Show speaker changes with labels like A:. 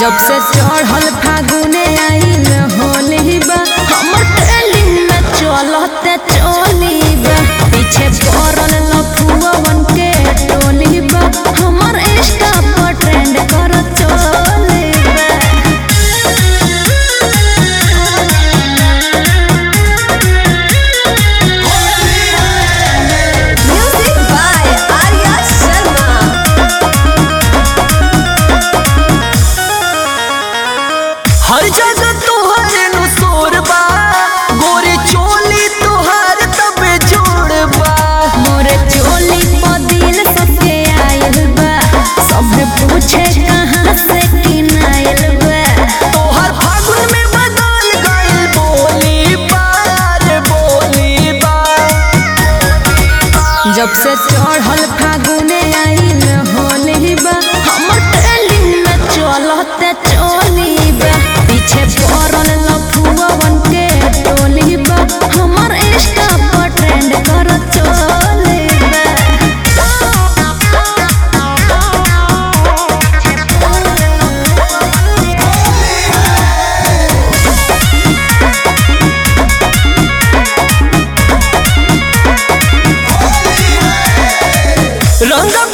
A: जब से चढ़ल फागुने आइल होली बा हमर ट्रेंडिंग में चलते चली बा पीछे पड़ल लफुअवन के टोली बा हमर इंस्टा पर ट्रेंड कर चली बा
B: Music by Arya Sharma.
C: हर जगह तोहर नु शोर बा गोरे चोली तोहर तबे जोड़ बा
A: मोर चोली पर दिल सबके आयल बा सब पूछे कहाँ से किनायल बा
C: तोहर फागुन में बदल गइल बोली बार बोली बा
A: जब से चढ़ल फागुने आइल होली बा हमर ट्रेंडिंग में चलते चली बा पीछे पड़ल लफुअवन के टोली बा हमर इंस्टा पर ट्रेंड कर चली
C: रंग